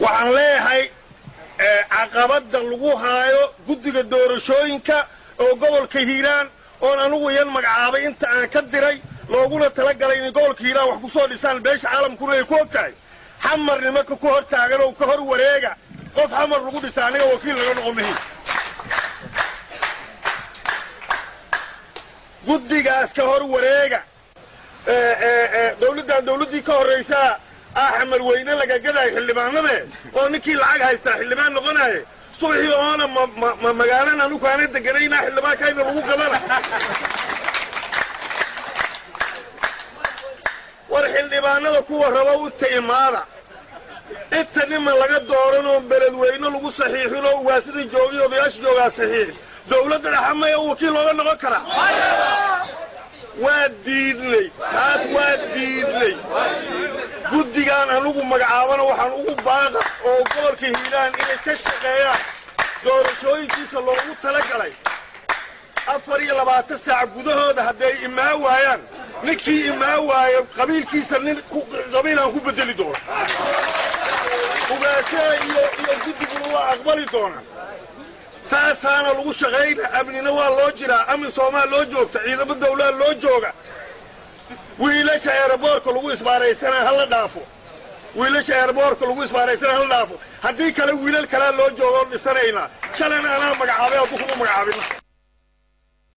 waxaan leeyahay caqabadda lagu haayo guddiga doorashooyinka oo gobolka hiiraan oon anugu yan magacaabay inta aan ka diray looguna tala galay inay gobolka hiiraan wax ku soo dhisaan beesha caalamkuna ay ku og tahay xamar nimanka ku hor taagan oo ka hor wareega qof xamar lagu dhisa aniga wakiil laga noqon mahin guddigaas ka hor wareega dawladdan dawladdii ka horraysaa ah xamar weyne lagagadayo xildhibaanade oo ninkii lacag haystaa xildhibaan noqonaye subaxii oona ma magaalan anugu aana deganaynaa xildhibaankayna lagu gadana war xildhibaanada kuwa raba inta imaada inta niman laga dooran oo beledweyne lagu saxiixin oo ugaasida joogiy odayaasha joogaa saxiixin dawladda dhaxamaya wakiil looga noqon karaa waa diidnay taas waa diidnay guddigaan anugu magacaabana waxaan ugu baaqa oo gobolka hiiraan inay ka shaqeeyaan doorashooyinkiisa loogu tala galay afar iyo labaatan saac gudahooda hadday imaa waayaan ninkii imaa waayo qabiilkiisa nin qabiilaan ku bedeli doona ugaashaha iyo iyo guddiguna waa aqbali doonaan saasaana lagu shaqayna amnina waa loo jiraa amni soomaal loo joogta ciidamo dawlaa loo jooga wiilasha eeraboorka lagu isbaaraysana hala dhaafo wiilasha eeraboorka lagu isbaaraysana hala dhaafo haddii kale wiilal kalea loo jooga oo dhisanaynaa shalayna anaa magacaabay addu kuma magacaabina